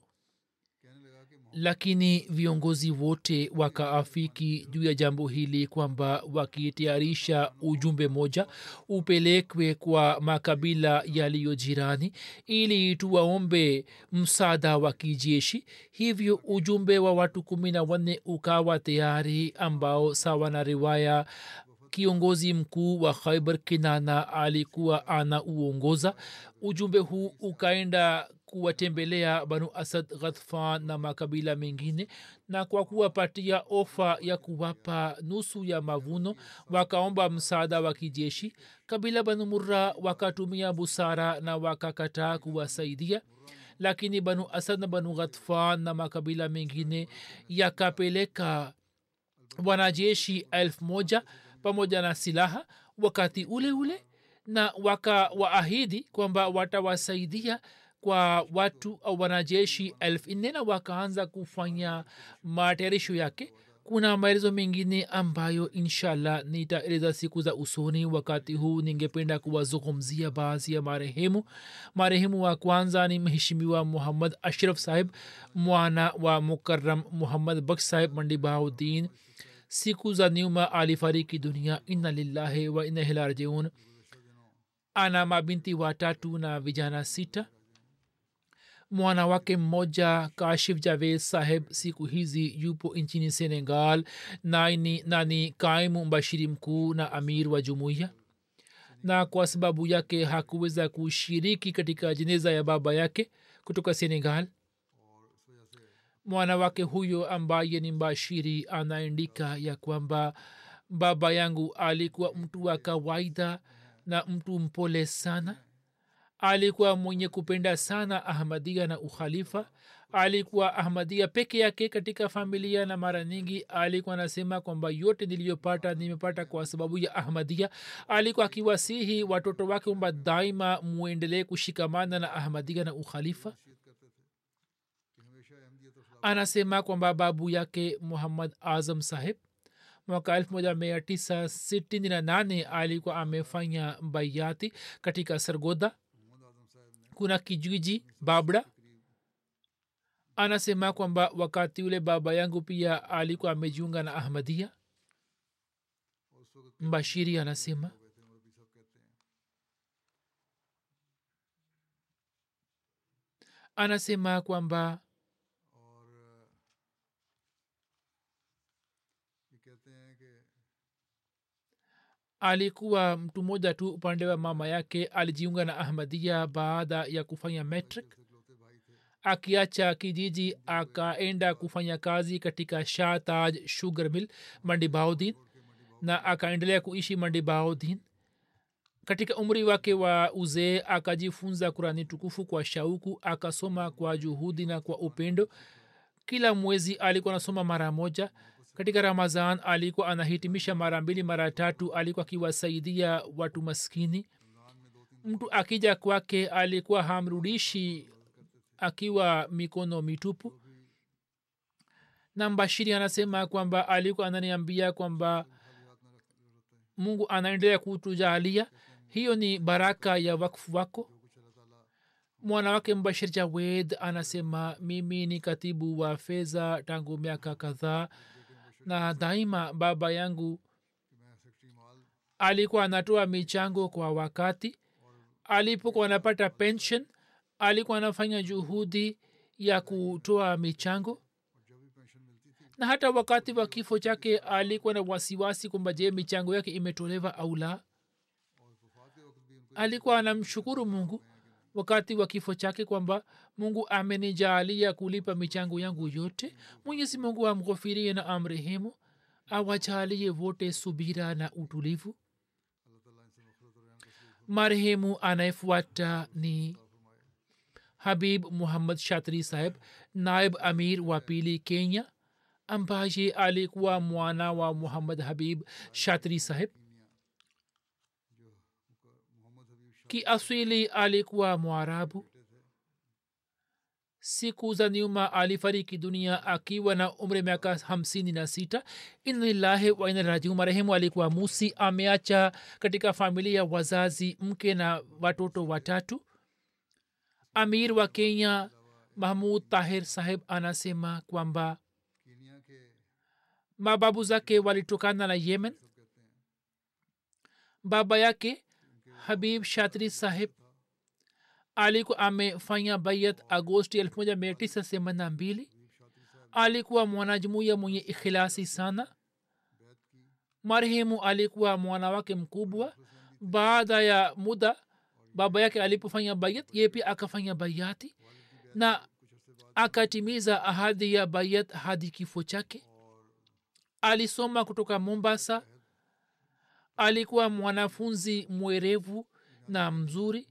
lakini viongozi wote wakaafiki juu ya jambo hili kwamba wakitayarisha ujumbe moja upelekwe kwa makabila yaliyo jirani ili tuwaombe msaada wa kijeshi hivyo ujumbe wa watu kumi na wanne ukawa tayari ambao sawa na riwaya kiongozi mkuu wa khaibar kinana alikuwa ana uongoza ujumbe huu ukaenda kuwatembelea banu asad ghathfan na makabila mengine na kwa kuwapatia ofa ya kuwapa nusu ya mavuno wakaomba msaada wa kijeshi kabila banu murra wakatumia busara na wakakataa kuwasaidia lakini banu asad na banu ghathfan na makabila mengine yakapeleka wanajeshi elfu moja pamoja na silaha wakati ule ule na wakawaahidi kwamba watawasaidia kwa watu au wanajeshi elfu nne na wakaanza kufanya matayarisho yake kuna maelezo mengine ambayo inshallah nitaeleza siku za usoni wakati huu ningependa kuwazungumzia baadhi ya marehemu marehemu wa kwanza ni mheshimiwa muhammad ashraf sahib mwana wa mukaram muhammad baksh sahib mandibauddin siku za nyuma alifariki dunia inna lillahi wa inna ilaihi rajiun ana mabinti watatu na vijana sita mwana wake mmoja kashif javed saheb siku hizi yupo nchini senegal nani, nani kaimu mbashiri mkuu na amir wa jumuiya na kwa sababu yake hakuweza kushiriki katika jeneza ya baba yake kutoka senegal mwana wake huyo ambaye ni mbashiri anaandika ya kwamba baba yangu alikuwa mtu wa kawaida na mtu mpole sana alikuwa mwenye kupenda sana ahmadia na ukhalifa alikuwa ahmadia peke yake katika familia na mara nyingi alikuwa anasema kwamba yote niliyopata nimepata kwa sababu ya ahmadia alikuwa akiwasihi watoto wake kwamba daima muendelee kushikamana na ahmadia na ukhalifa anasema kwamba babu yake muhammad azam saheb mwaka elfu moja mia tisa sitini na nane alikuwa amefanya bayati katika sargoda kuna kijiji babda anasema kwamba wakati ule baba yangu pia alikuwa amejiunga na ahmadia mbashiri anasema anasema kwamba alikuwa mtu mmoja tu upande wa mama yake alijiunga na ahmadia baada ya kufanya metric akiacha kijiji akaenda kufanya kazi katika shah taj sugar mill mandibaudin na akaendelea kuishi mandibaudin katika umri wake wa uzee akajifunza kurani tukufu kwa shauku akasoma kwa juhudi na kwa upendo kila mwezi alikuwa anasoma mara moja katika ramazan alikuwa anahitimisha mara mbili mara tatu alikuwa akiwasaidia watu maskini mtu akija kwake alikuwa hamrudishi akiwa mikono mitupu na mbashiri anasema kwamba alikuwa ananiambia kwamba mungu anaendelea kutujalia hiyo ni baraka ya wakfu wako mwana wake mbashir jawed anasema mimi ni katibu wa fedha tangu miaka kadhaa na daima baba yangu alikuwa anatoa michango kwa wakati alipokuwa anapata pension alikuwa anafanya juhudi ya kutoa michango na hata wakati wa kifo chake alikuwa na wasiwasi kwamba je michango yake imetolewa au la alikuwa anamshukuru mungu wakati wa kifo chake kwamba mungu amenijaalia kulipa michango yangu yote mwenyezi mungu amghofirie na amrehemu awajalie wote subira na utulivu marehemu anayefuata ni habib muhammad shatri saheb naib amir wa pili kenya ambaye alikuwa mwana wa muhammad habib shatri saheb kiasili alikuwa mwarabu siku za nyuma alifariki dunia akiwa na umri miaka hamsini na sita inalillahi wa inarajiu marehemu alikuwa musi ameacha katika familia wazazi mke na watoto watatu amir wa kenya mahmud tahir saheb anasema kwamba mababu zake walitokana na yemen baba yake habib shatri saheb alikuwa amefanya bayat agosti 1982 alikuwa mwanajumuiya mwenye ikhilasi sana marehemu alikuwa mwana wake mkubwa baada ya muda baba yake alipofanya bayat ye pia akafanya bayati na akatimiza ahadi ya bayat hadi kifo chake alisoma kutoka mombasa alikuwa mwanafunzi mwerevu na mzuri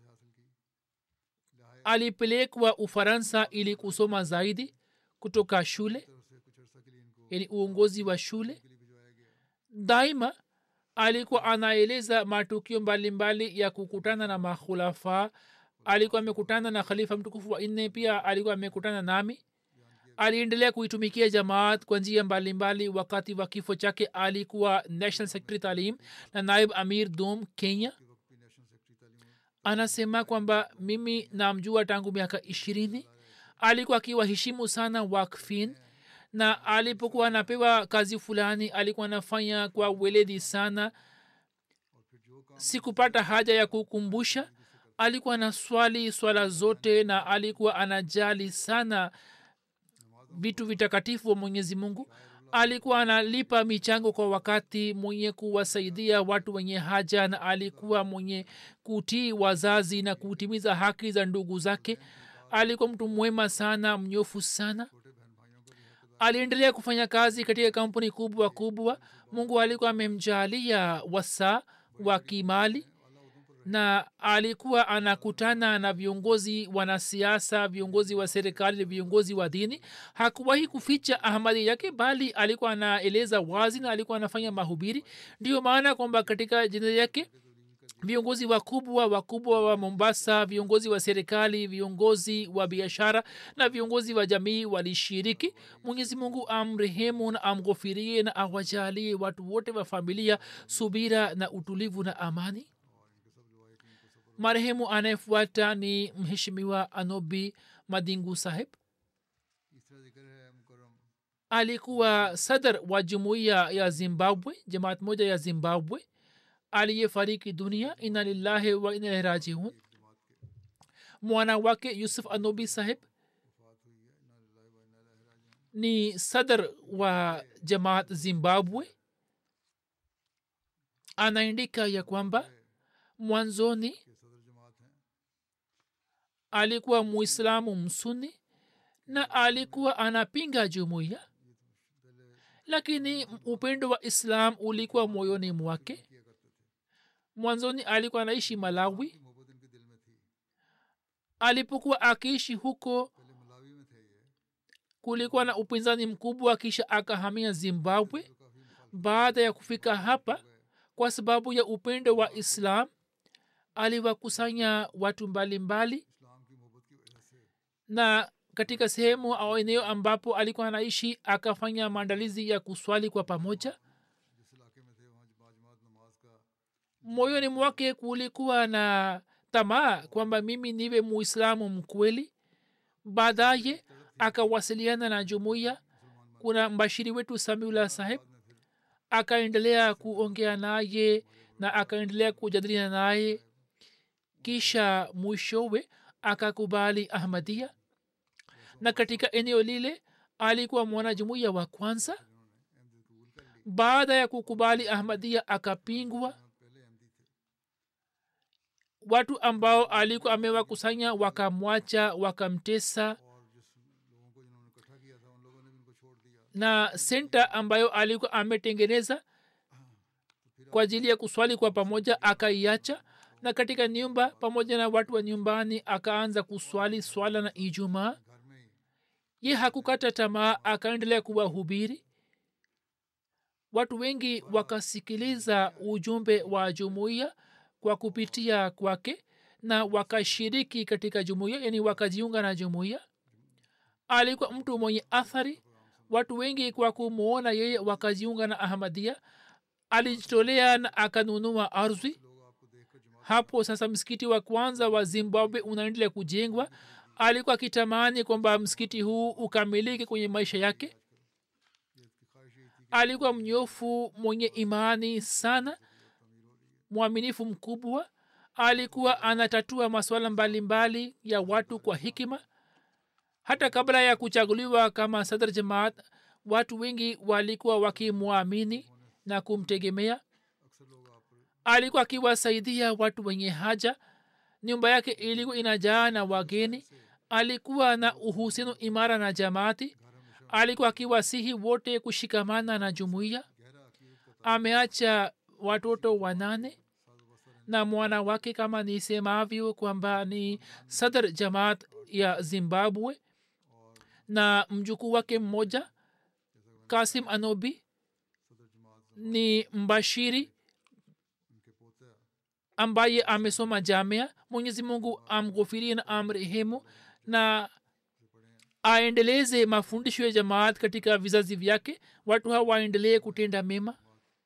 alipelekwa ufaransa ili kusoma zaidi kutoka shule yani uongozi wa shule daima alikuwa anaeleza matukio mbalimbali ya kukutana na makhulafa alikuwa amekutana na khalifa mtukufu wa nne pia alikuwa amekutana nami aliendelea kuitumikia jamaat kwa njia mbalimbali wakati wa kifo chake alikuwa national secretary talim na naib amir dom kenya anasema kwamba mimi namjua tangu miaka ishirini alikuwa akiwaheshimu sana wakfin na alipokuwa anapewa kazi fulani alikuwa anafanya kwa weledi sana sikupata haja ya kukumbusha alikuwa na swali swala zote na alikuwa anajali sana vitu vitakatifu wa mwenyezi mungu alikuwa analipa michango kwa wakati mwenye kuwasaidia watu wenye haja na alikuwa mwenye kutii wazazi na kutimiza haki za ndugu zake alikuwa mtu mwema sana mnyofu sana aliendelea kufanya kazi katika kampuni kubwa kubwa mungu alikuwa amemjalia wasaa wa kimali na alikuwa anakutana na viongozi wanasiasa viongozi wa serikali viongozi wa dini hakuwahi kuficha ahmadi yake bali alikuwa anaeleza wazi na alikuwa anafanya mahubiri ndio maana kwamba katika jina yake viongozi wakubwa wakubwa wa mombasa viongozi wa serikali viongozi wa biashara na viongozi wa jamii walishiriki mwenyezi mungu amrehemu na amghofirie na awajalie watu wote wa familia subira na utulivu na amani marehemu anayefuata ni mheshimiwa anobi madingu saheb alikuwa sadr wa jumuiya ya zimbabwe jamaat moja ya zimbabwe aliyefariki dunia ina lillahi wa ina rajiun mwana wake yusuf anobi saheb ni sadr wa jamaat zimbabwe anaandika ya kwamba mwanzoni alikuwa muislamu msuni na alikuwa anapinga jumuiya lakini upendo wa islam ulikuwa moyoni mwake mwanzoni alikuwa anaishi malawi alipokuwa akiishi huko kulikuwa na upinzani mkubwa kisha akahamia zimbabwe baada ya kufika hapa kwa sababu ya upendo wa islam aliwakusanya watu mbalimbali mbali, na katika sehemu au eneo ambapo alikuwa anaishi akafanya maandalizi ya kuswali kwa pamoja moyoni mwake kulikuwa na tamaa kwamba mimi niwe muislamu mkweli baadaye akawasiliana na jumuiya kuna mbashiri wetu samiula saheb akaendelea kuongea naye na akaendelea kujadiliana naye kisha mwishowe akakubali ahmadia na katika eneo lile alikuwa mwanajumuiya wa kwanza baada ya kukubali ahmadia akapingwa watu ambao alikuwa amewakusanya wakamwacha wakamtesa na senta ambayo alikuwa ametengeneza kwa ajili ya kuswali kwa pamoja akaiacha na katika nyumba pamoja na watu wa nyumbani akaanza kuswali swala na ijumaa ye hakukata tamaa akaendelea kuwahubiri watu wengi wakasikiliza ujumbe wa jumuiya kwa kupitia kwake na wakashiriki katika jumuiya yani wakajiunga na jumuiya alikuwa mtu mwenye athari watu wengi kwa kumwona yeye wakajiunga na ahmadia alijitolea na akanunua ardhi hapo sasa msikiti wa kwanza wa zimbabwe unaendelea kujengwa alikuwa akitamani kwamba msikiti huu ukamilike kwenye maisha yake alikuwa mnyofu mwenye imani sana mwaminifu mkubwa alikuwa anatatua masuala mbalimbali ya watu kwa hikima hata kabla ya kuchaguliwa kama sadr jamaat watu wengi walikuwa wakimwamini na kumtegemea alikuwa akiwasaidia watu wenye haja nyumba yake ilikuwa inajaa na wageni alikuwa na uhusiano imara na jamaati alikuwa akiwasihi wote kushikamana na jumuiya ameacha watoto wanane na mwana wake kama nisemavyo kwamba ni sadr jamaat ya zimbabwe na mjukuu wake mmoja kasim anobi ni mbashiri ambaye amesoma jamia mwenyezi mungu amghofirie na amrehemu na aendeleze mafundisho ya jamaat katika vizazi vyake watu hawa waendelee kutenda mema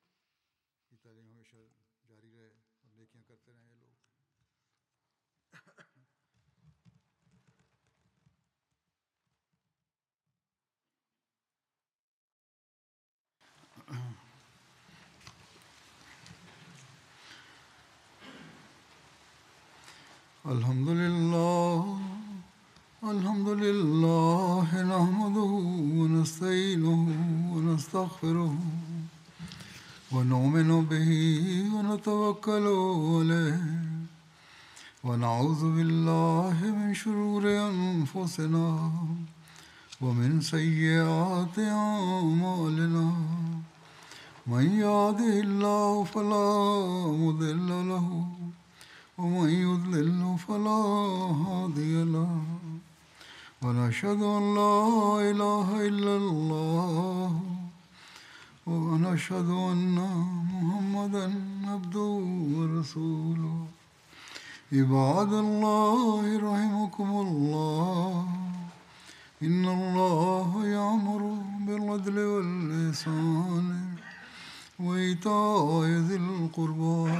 الحمد لله الحمد لله نحمده ونستعينه ونستغفره ونؤمن به ونتوكل عليه ونعوذ بالله من شرور انفسنا ومن سيئات اعمالنا من يهده الله فلا مضل له ومن يضلل فلا هادي له ونشهد ان لا اله الا الله ونشهد ان محمدا عبده ورسوله عباد الله رحمكم الله ان الله يامر بالعدل واللسان وايتاء ذي القربى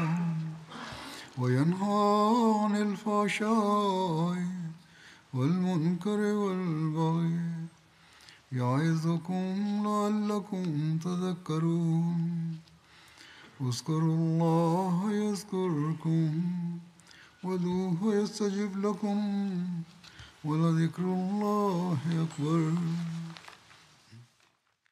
وينهى عن الفحشاء والمنكر والبغي يعظكم لعلكم تذكرون اذكروا الله يذكركم ودوه يستجب لكم ولذكر الله أكبر